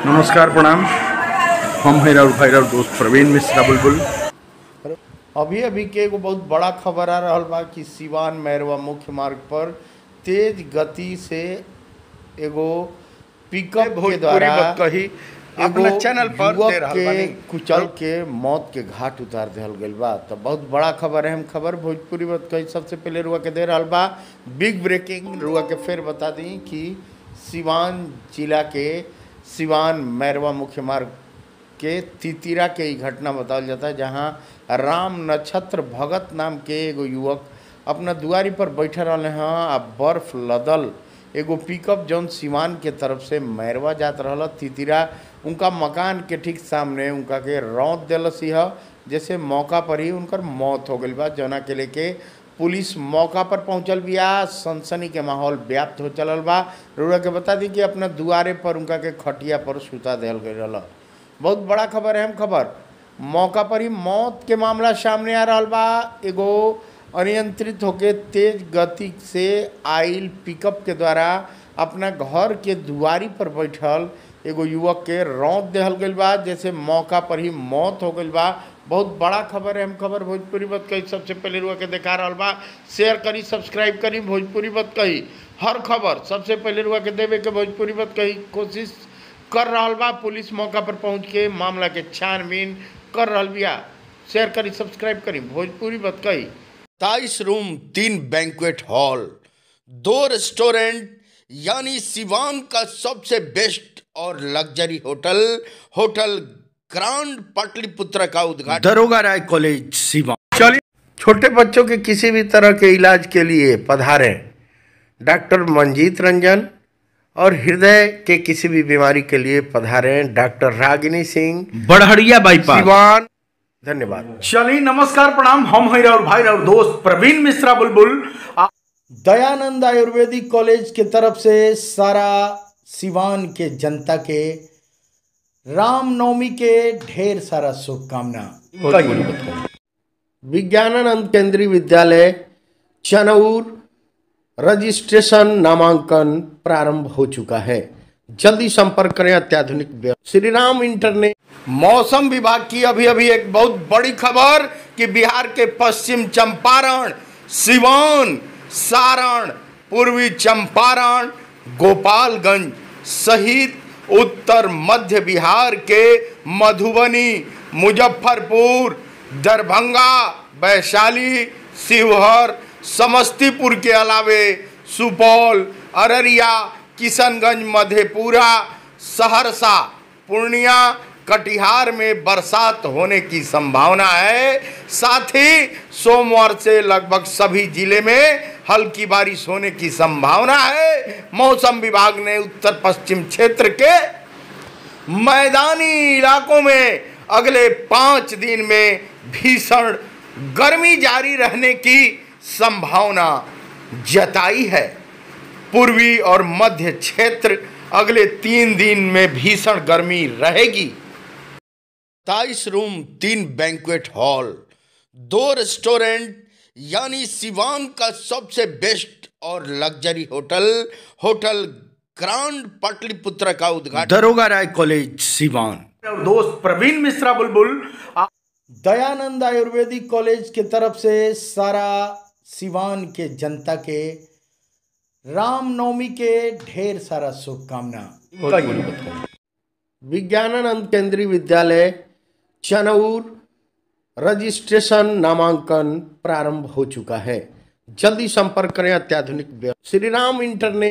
नमस्कार प्रणाम हम हैं राउर भाई राउर दोस्त प्रवीण मिश्रा बुलबुल अभी अभी के एगो बहुत बड़ा खबर आ रहल बा कि सिवान मैरवा मुख्य मार्ग पर तेज गति से एगो पिकअप के भोजपुरी द्वारा बात कही एगो अपना चैनल पर युवक दे रहल के बानी। कुचल के मौत के घाट उतार दिहल गइल बा तो बहुत बड़ा खबर है हम खबर भोजपुरी बात कही सबसे पहले रुआ के दे रहल बा बिग ब्रेकिंग रुआ के फिर बता दी कि सिवान जिला के सिवान मैरवा मुख्य मार्ग के तितिरा के ई घटना बतावल जाता है जहाँ राम नक्षत्र भगत नाम के एगो युवक अपना दुआरी पर बैठल रहले हैं आ बर्फ लदल एगो पिकअप जौन सिवान के तरफ से मैरवा जात रहल तितिरा उनका मकान के ठीक सामने उनका के रौंद दिलस यह जैसे मौका पर ही उनकर मौत हो गई बा जौना के लेके पुलिस मौका पर पहुंचल बिया सनसनी के माहौल व्याप्त हो चलल बा रुआ के बता दी कि अपना दुआरे पर उनका के खटिया पर सुता दिहल गई रहल बहुत बड़ा खबर है हम खबर मौका पर ही मौत के मामला सामने आ रहा बा एगो अनियंत्रित होके तेज गति से आइल पिकअप के द्वारा अपना घर के दुआरी पर बैठल एगो युवक के रौंद देहल गइल बा जैसे मौका पर ही मौत हो गइल बा बहुत बड़ा खबर है हम खबर भोजपुरी बात कही सबसे पहले रुआ के देखा रहल बा शेयर करी सब्सक्राइब करी भोजपुरी बात कही हर खबर सबसे पहले रुआ के देवे के भोजपुरी बात कही कोशिश कर रहल बा पुलिस मौका पर पहुंच के मामला के छानबीन कर रहल बिया शेयर करी सब्सक्राइब करी भोजपुरी बात कही ताईस रूम तीन बैंक्वेट हॉल दो रेस्टोरेंट यानी सिवान का सबसे बेस्ट और luxury hotel hotel grand Pataliputra का उद्घाटन दरोगा राय कॉलेज सिवान चलिए छोटे बच्चों के किसी भी तरह के इलाज के लिए पधारें डॉक्टर मंजीत रंजन और हृदय के किसी भी बीमारी के लिए पधारें डॉक्टर रागिनी सिंह बड़हरिया बाईपास सिवान धन्यवाद चलिए नमस्कार प्रणाम हम हैं राउर भाई राउर दोस्त प्रवीण मिश्रा बुलबुल आ- दयानंद आयुर्वेदिक कॉलेज के तरफ से सारा सिवान के जनता के रामनवमी के ढेर सारा शुभकामना विज्ञानानंद केंद्रीय विद्यालय चनौर रजिस्ट्रेशन नामांकन प्रारंभ हो चुका है जल्दी संपर्क करें अत्याधुनिक व्य- श्री राम इंटरनेट मौसम विभाग की अभी अभी एक बहुत बड़ी खबर कि बिहार के पश्चिम चंपारण सिवान सारण पूर्वी चंपारण गोपालगंज सहित उत्तर मध्य बिहार के मधुबनी मुजफ्फरपुर दरभंगा वैशाली शिवहर समस्तीपुर के अलावे सुपौल अररिया किशनगंज मधेपुरा सहरसा पूर्णिया कटिहार में बरसात होने की संभावना है साथ ही सोमवार से लगभग सभी जिले में हल्की बारिश होने की संभावना है मौसम विभाग ने उत्तर पश्चिम क्षेत्र के मैदानी इलाकों में अगले पाँच दिन में भीषण गर्मी जारी रहने की संभावना जताई है पूर्वी और मध्य क्षेत्र अगले तीन दिन में भीषण गर्मी रहेगी ताईस रूम तीन बैंक्वेट हॉल दो रेस्टोरेंट यानी सिवान का सबसे बेस्ट और luxury hotel hotel grand Pataliputra का उद्घाटन दरोगा राय कॉलेज सिवान राउर दोस्त प्रवीण मिश्रा बुलबुल आ- दयानंद आयुर्वेदिक कॉलेज के तरफ से सारा सिवान के जनता के रामनवमी के ढेर सारा शुभकामना विज्ञानानंद केंद्रीय विद्यालय चनौर रजिस्ट्रेशन नामांकन प्रारंभ हो चुका है जल्दी संपर्क करें अत्याधुनिक व्य- श्री राम इंटरनेट